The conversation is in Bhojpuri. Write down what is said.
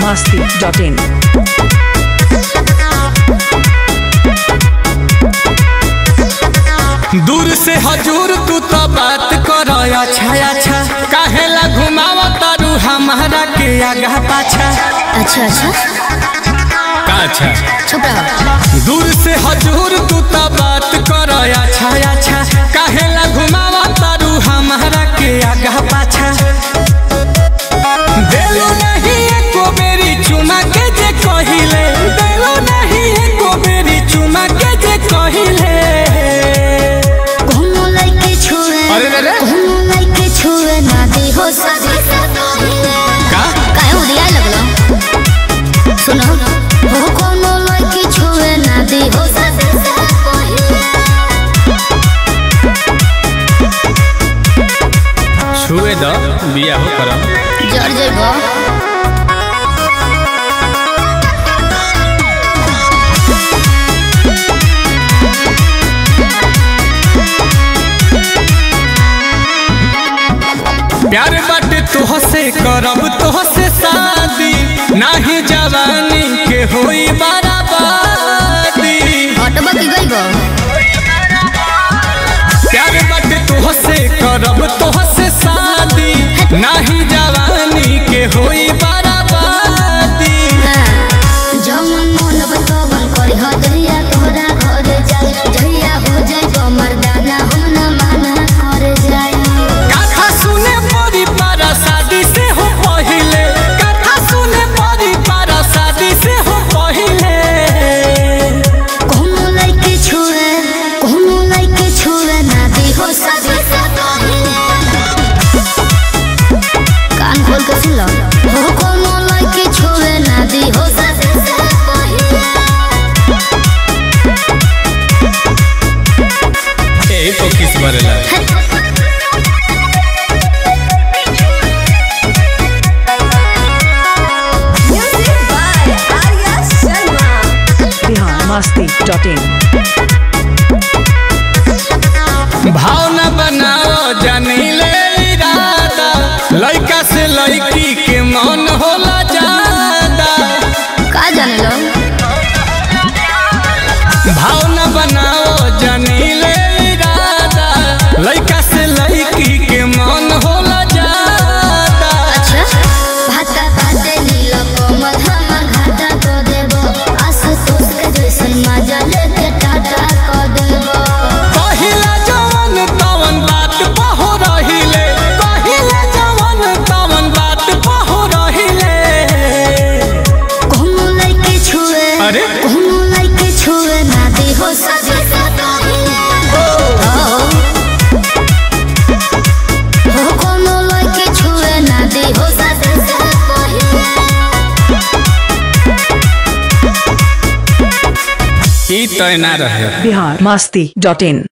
masti.in. दूर से हजूर तू तो बात कर अच्छा अच्छा काहेला घुमाव तारू हमारा के आगा पाछा अच्छा अच्छा का अच्छा चुप रहो दूर से हजूर तू तो बात कर अच्छा अच्छा काहेला घुमाव तारू हमारा के आगा पाछा देलो नहीं एको बेरी चुमा के जे कहिले देलो नहीं एको बेरी चुमा के जे कहिले कोनो लइके छुए अरे रे रे। कोनो लइके छुए ना दे हो सदी का काहे उदिया लगलो सुनो हो कोनो लइके छुए ना दे हो सदी छुए द बिया हो करम जड़ जइबो प्यार बाटे तोहसे करब तोहसे शादी नाही जवानी के होई बराबादी हटबा की गइबो प्यार बाटे तोहसे करब तोहसे शादी नाही जवानी के होई बराबादी जमन मन बतवन करी हदरिया तोहरा घर जाई जहिया हो जाइबो मर्दाना हम न माना कर जाई कथा सुने परी पारा शादी से हो पहिले कथा सुने परी पारा शादी से हो पहिले कोनो लइके छुए कोनो लइके छुए ना दे हो सदी कान खोल के सुन लो हो कोनो लइके छुए ना दे हो सदी यही तो किस बरेला Bihar masti.in. भावना बनाओ जनीले इरादा लइका से लइकी के मन होला ज्यादा का जाने लो भावना बनाओ जनीले इरादा लइका से लइकी के मन होला ज्यादा अच्छा भाता भाते नीलो कोमल हमर घाटा को देबो आसु सोच के जैसन मजा लेके टाटा को देबो पहिला जवन तवन बात पहो रहिले पहिला जवन तवन बात पहो रहिले कोनो लइके छुए अरे? कोनो लइके छुए ना दे हो सदी हो कोनो लइके छुए ना दे हो सदी ई तय ना रहे Bihar masti.in.